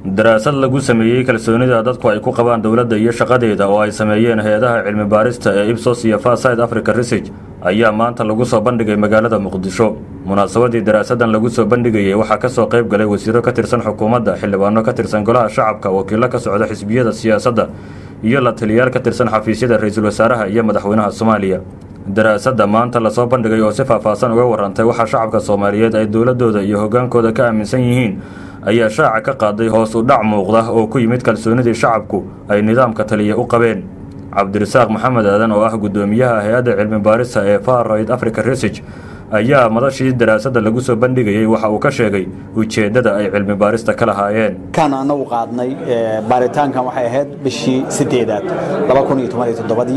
daraasad lagu sameeyey kalsoonida dadku ay ku qabaan dowladda iyo shaqadeeda oo ay sameeyeen hay-adaha cilmi baarista ee ibsos iyo faside africa research ayaa maanta lagu soo bandhigay magaalada muqdisho munaasabadii daraasadan lagu soo bandhigayey waxaa kasoo qayb galay wasiiro ka tirsan xukuumadda xildhibaano ka tirsan golaha shacabka wakiilo ka socda xisbiyada siyaasadda iyo la taliyaal ka tirsan xafiisyada ra-iisul wasaaraha iyo madaxweynaha soomaaliya daraasadda maanta lasoo bandhigay oo si faahfaahsan uga warantay waxaa shacabka soomaaliyeed ay dowladooda iyo hogaankooda ka aaminsan yihiin ayaa shaaca ka qaaday hoos u dhac muuqda oo ku yimid kalsoonidii shacabku ay nidaamka taliya u qabeen cabdirasaaq maxamed aadan oo ah guddoomiyaha hay-adda cilmi baarista ee farraid africa research ayaa madashii daraasadda lagu soo bandhigayey waxa uu ka sheegay ujeeddada ay cilmi baarista ka lahaayeen kan anagu qaadnay baaritaankan waxay ahayd bishii sideedaad ii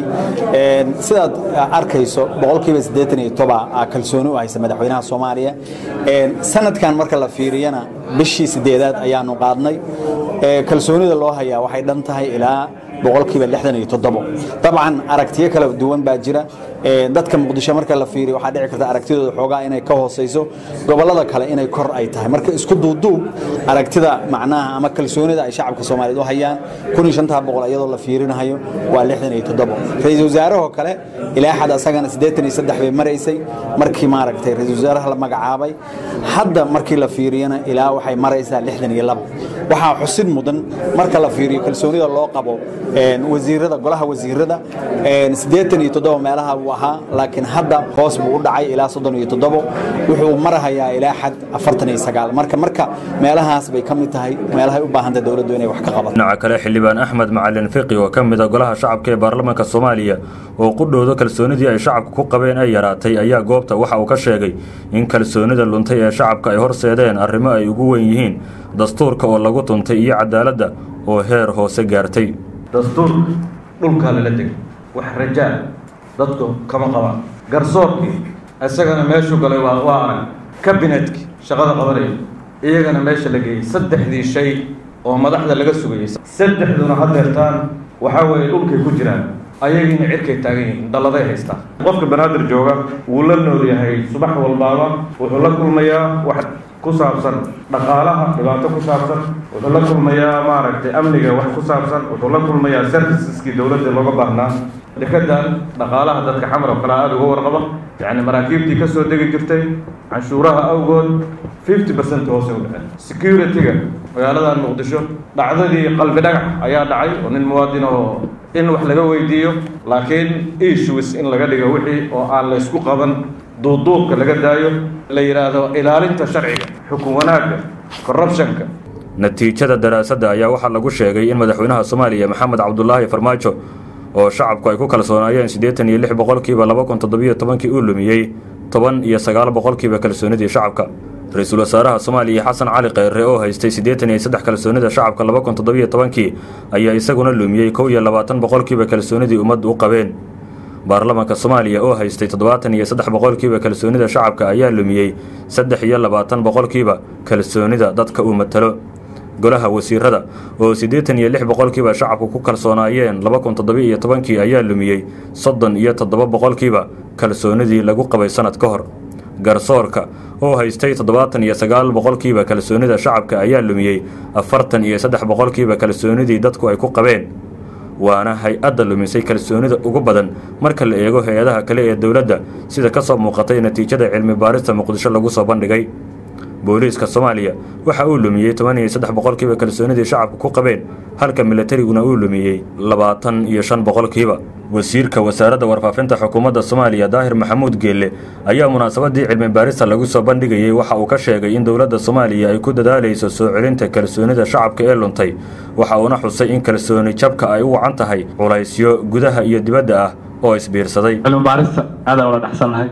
sidaad arkayso boqolkiiba siddeetan iyo toba kalsooni u haysa madaxweynaha soomaaliya sanadkan marka la fiiriyana bishii sideedaad ayaanu qaadnay kalsoonida loo hayaa waxay dhan tahay ilaa boqolkiiba lixdan iyo toddobo dabcan aragtiyo kala duwan baa jira dadka muqdisho marka la fiiriyo waxaa dhici karta aragtidooda xoogaa inay ka hoosayso gobollada kale inay kor ay tahay marka isku duuduub aragtida macnaha ama kalsoonida ay shacabka soomaaliyeed u hayaan kun iyo shantaa boqol iyadoo la fiirinayo waa lixdan iyo toddobo ra-iisul wasaarahoo kale ilaa xad asagana siddeetan iyo saddex bay maraysay markii maaragtay ra-iisul wasaaraha la magacaabay hadda markii la fiiriyana ilaa waxay maraysaa lixdan iyo labo waxaa xusid mudan marka la fiiriyo kalsoonida loo qabo wasiirada golaha wasiirada siddeetan iyo toddoba meelaha buu ahaa laakiin hadda hoos buu u dhacay ilaa soddon iyo toddobo wuxuu marahayaa ilaa xad afartan iyo sagaal marka marka meelahaas bay ka mid tahay meelahay u baahantay dowladdu inay wax ka qabato dhinaca kale xildhibaan axmed macalin fiqi oo ka mid a golaha shacabka ee baarlamaanka soomaaliya oo qudhooda kalsoonidii ay shacabka ku qabeen ay yaraatay ayaa goobta waxa uu ka sheegay in kalsoonida luntay ee shacabka ay horseedeen arrimo ay ugu weyn yihiin dastuurka oo lagu tuntay iyo cadaaladda oo heer hoose gaartay dastuurka dhulkaa lala degay wax rajaa dadku kama qabaan garsoorkii isagana meeshuu galay waa waa arag kabinetkii shaqada qabanaya iyagana meesha la geeyey saddexdii shay oo madaxda laga sugayay saddexduna hadeertaan waxaa weeye dhulkay ku jiraan ayagiina cirkay taagan yihiin dalladay haystaan qofka banaadir jooga wuu la nool yahay subax walbaaba wuxuu la kulmayaa wax ku saabsan dhaqaalaha dhibaato ku saabsan wuxuu la kulmayaa maaragtay amniga wax ku saabsan wuxuu la kulmayaa serviceskii dowladda looga baahnaa dekadan dhaqaalaha dadka xamar oo kale aada uga warqaba yacni maraakiibtii ka soo degi jirtay canshuuraha awgood fifty percent hoose u dhaceen security-ga magaaladan muqdisho dhacdadii qalbi dhagax ayaa dhacay oo nin muwaadin oo in wax laga weydiiyo laakiin issues in laga dhigo wixii oo aan la isku qaban duuduubka laga daayo la yidhaahdo ilaalinta sharciga xukun wanaagga corruptionka natiijada daraasadda ayaa waxaa lagu sheegay in madaxweynaha soomaaliya maxamed cabdulaahi farmaajo oo shacabku ay ku kalsoonaayeen siddeetan iyo lix boqolkiiba laba kun toddobiyo tobankii uu lumiyey toban iyo sagaal boqolkiiba kalsoonidii shacabka ra-iisul wasaaraha soomaaliya xasan cali kheyre oo haystay siddeetan iyo saddex kalsoonida shacabka laba kun toddobiyo tobankii ayaa isaguna lumiyey kow iyo labaatan boqolkiiba kalsoonidii ummaddu u qabeen baarlamaanka soomaaliya oo haystay toddobaatan iyo saddex boqolkiiba kalsoonida shacabka ayaa lumiyey saddex iyo labaatan boqolkiiba kalsoonida dadka uu matalo golaha wasiirada oo siddeetan iyo lix boqolkiiba shacabku ku kalsoonaayeen laba kun toddobiyo iyo tobankii ayaa lumiyey soddon iyo toddoba boqolkiiba kalsoonidii lagu qabay sanad ka hor garsoorka oo haystay toddobaatan iyo sagaal boqolkiiba kalsoonida shacabka ayaa lumiyey afartan iyo saddex boqolkiiba kalsoonidii dadku ay ku qabeen waana hay-adda lumisay kalsoonida ugu badan marka la eego hay-adaha kale ee dowladda sida ka soo muuqatay natiijada cilmi baarista muqdisho lagu soo bandhigay booliiska soomaaliya waxa uu lumiyey toban iyo saddex boqolkiiba kalsoonidii shacabka ku qabeen halka milatariguna uu lumiyey labaatan iyo shan boqolkiiba wasiirka wasaaradda warfaafinta xukuumadda soomaaliya daahir maxamuud geelle ayaa munaasabadii cilmi baarista lagu soo bandhigayey waxa uu ka sheegay in dowladda soomaaliya ay ku dadaalayso soo celinta kalsoonida shacabka ee luntay waxa uuna xusay in kalsooni jabka ay u wacan tahay culaysyo gudaha iyo dibadda ah oo isbiirsaday cilmi baarista aadaan ula dhexsannahay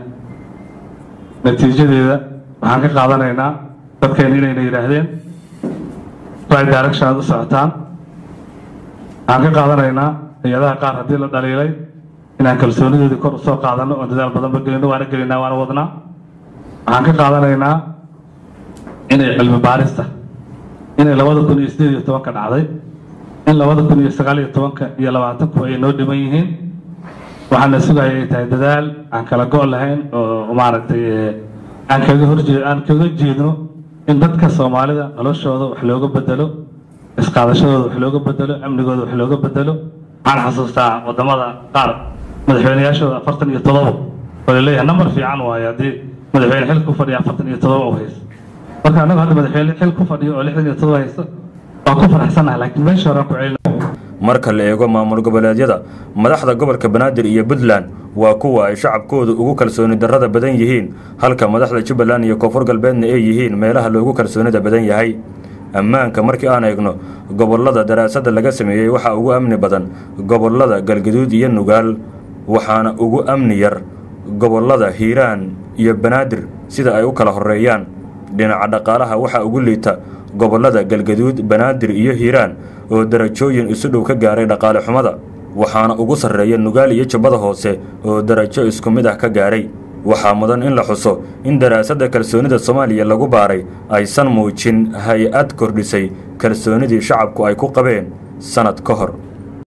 natiijadeeda waxaan ka qaadanaynaa dadkeena inayna yidhaahdeen right direction aad u socotaan waxaan ka qaadanaynaa hay-adaha qaar haddii la dhaliilay inaan kalsoonidoodii kor usoo qaadano oon dadaal badanba gelino waana gelinaa waana wadnaa waxaan ka qaadanaynaa inay cilmi baarista inay labada kun iyo sideed iyo tobanka dhacday in labada kun iyo sagaal iyo tobanka iyo labaatanku ay noo dhiman yihiin waxaana sugaya ay tahay dadaal aan kala go' lahayn oo maaragtay aan kaga horjee aan kaga jeedno in dadka soomaalida noloshooda wax looga bedelo isqaadashadooda wax looga bedelo amnigooda wax looga bedelo waxaan xasuustaa wadamada qaar madaxweyneyaashooda afartan iyo todoba oo laleeyahay nambar fiican waayo haddii madaxweyne xil ku fadhiya afartan iyo todoba u haysto marka annagu hadda madaxweyne xil ku fadhiyo oo lixdan iyo todoba haysta waa ku faraxsanahay laakiin meesha horaan ku celina marka la eego maamul goboleedyada madaxda gobolka banaadir iyo puntland waa kuwa ay shacabkoodu ugu kalsooni darrada badan yihiin halka madaxda jubbaland iyo koonfur galbeedna ay yihiin meelaha loogu kalsoonida badan yahay ammaanka markii aan eegno gobollada daraasadda laga sameeyey waxaa ugu amni badan gobollada galgaduud iyo nugaal waxaana ugu amni yar gobollada hiiraan iyo banaadir sida ay u kala horeeyaan dhinaca dhaqaalaha waxaa ugu liita gobollada galgaduud banaadir iyo hiiraan oo darajooyin isu dhow ka gaaray dhaqaale xumada waxaana ugu sarreeya nugaal iyo jubbada hoose oo darajo isku mid ah ka gaaray waxaa mudan in la xuso in daraasadda kalsoonida soomaaliya lagu baaray aysan muujin hay-ad kordhisay kalsoonidii shacabku ay ku qabeen sannad ka hor